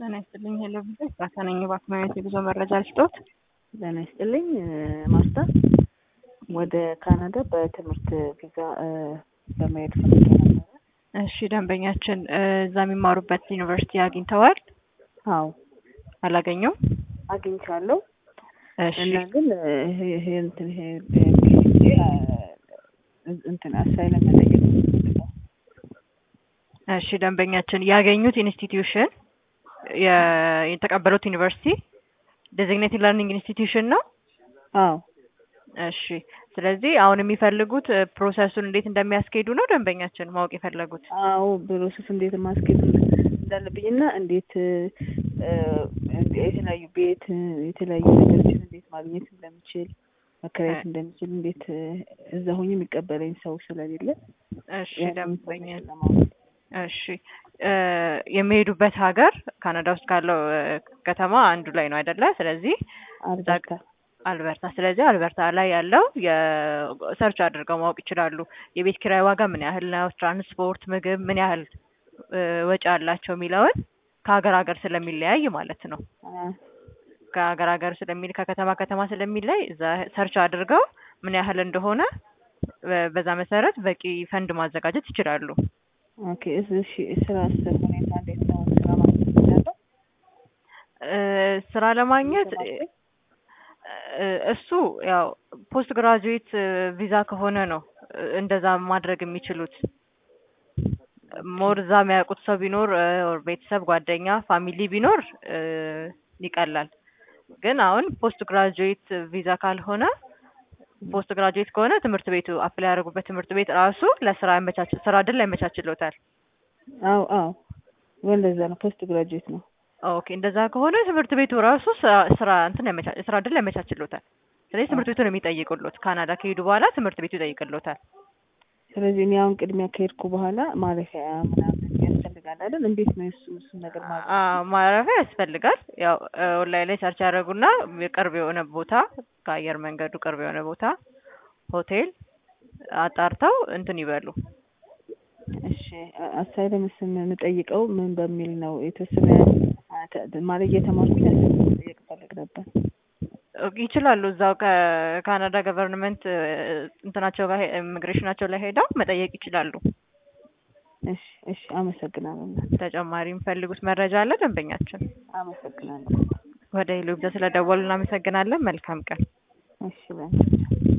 ጤና ይስጥልኝ ሄሎ ቪዛ ኤፍራታ ነኝ። በአክማነት የጉዞ መረጃ ልስጦት። ጤና ይስጥልኝ ማርታ፣ ወደ ካናዳ በትምህርት ቪዛ ለመሄድ ፈልጌ ነበረ። እሺ ደንበኛችን እዛ የሚማሩበት ዩኒቨርሲቲ አግኝተዋል? አዎ አላገኙም? አግኝቻለሁ እሺ እና ግን ይሄ ይሄ እንትን ይሄ ፒኤችዲ እንትን አሳይለም መጠየቅ ነው የምፈልገው። እሺ ደንበኛችን ያገኙት ኢንስቲትዩሽን የተቀበሉት ዩኒቨርሲቲ ዴዚግኔትድ ለርኒንግ ኢንስቲትዩሽን ነው? አዎ እሺ ስለዚህ አሁን የሚፈልጉት ፕሮሰሱን እንዴት እንደሚያስኬዱ ነው ደንበኛችን ማወቅ የፈለጉት። አዎ ፕሮሰስ እንዴት ማስኬድ እንዳለብኝ እና እንዴት የተለያዩ ቤት የተለያዩ ነገሮችን እንዴት ማግኘት እንደምችል መከራየት እንደምችል እንዴት እዛ ሆኜ የሚቀበለኝ ሰው ስለሌለ እሺ ያንን ደንበኛ ኢንፎርሜሽን ለማወቅ እሺ የሚሄዱበት ሀገር ካናዳ ውስጥ ካለው ከተማ አንዱ ላይ ነው አይደለ? ስለዚህ አልበርታ አልበርታ። ስለዚህ አልበርታ ላይ ያለው የሰርች አድርገው ማወቅ ይችላሉ። የቤት ኪራይ ዋጋ ምን ያህል ነው፣ ትራንስፖርት፣ ምግብ ምን ያህል እ ወጪ አላቸው የሚለውን ከሀገር ሀገር ስለሚለያይ ማለት ነው። አ- ከሀገር ሀገር ስለሚል ከከተማ ከተማ ስለሚለይ እዛ ሰርች አድርገው ምን ያህል እንደሆነ በ- በዛ መሰረት በቂ ፈንድ ማዘጋጀት ይችላሉ። ኦኬ እስ- እሺ ስራ ሁኔታ እንዴት ነው? ስራ ማግኘት እችላለሁ? እ ስራ ለማግኘት ለማግኘት? እ እሱ ያው ፖስት ግራጁዌት ቪዛ ከሆነ ነው እ እንደዛ ማድረግ የሚችሉት። ሞር እዛ የሚያውቁት ሰው ቢኖር እ ኦር ቤተሰብ፣ ጓደኛ፣ ፋሚሊ ቢኖር እ ይቀላል። ግን አሁን ፖስት ግራጁዌት ቪዛ ካልሆነ ፖስት ግራጁዌት ከሆነ ትምህርት ቤቱ አፕላይ ያደረጉበት ትምህርት ቤት ራሱ ለስራ ያመቻች ስራ እድል ያመቻችሎታል። አዎ አዎ ወንደዛ ነው ፖስት ግራጁዌት ነው። ኦኬ እንደዛ ከሆነ ትምህርት ቤቱ ራሱ ስራ- ስራ እንትን ያመቻ ስራ እድል ያመቻችሎታል። ስለዚህ ትምህርት ቤቱ ነው የሚጠይቅሎት። ካናዳ ከሄዱ በኋላ ትምህርት ቤቱ ይጠይቅሎታል። ስለዚህ እኔ አሁን ቅድሚያ ከሄድኩ በኋላ ማረፊያ ምናምን ያስፈልጋል አይደል? እንዴት ነው እሱ እሱ ነገር ማለት አ- ማረፊያ ያስፈልጋል። ያው እ ኦንላይን ላይ ሰርች ያደረጉና ቅርብ የሆነ ቦታ ከአየር መንገዱ ቅርብ የሆነ ቦታ ሆቴል አጣርተው እንትን ይበሉ። እሺ አ- አሳይለም ስም የምጠይቀው ምን በሚል ነው? የተወሰነ አ- ተ- ማለት እየተማርኩኝ አሳይለም መጠየቅ እፈልግ ነበር። ይችላሉ እዛው ከካናዳ ገቨርንመንት እንትናቸው ጋር ኢሚግሬሽናቸው ላይ ሄደው መጠየቅ ይችላሉ። እሺ እሺ አመሰግናለሁ። ተጨማሪ የሚፈልጉት መረጃ አለ ደንበኛችን? አመሰግናለሁ። ወደ ሄሎ ብዛ ስለደወሉ እናመሰግናለን። መልካም ቀን። እሺ በይ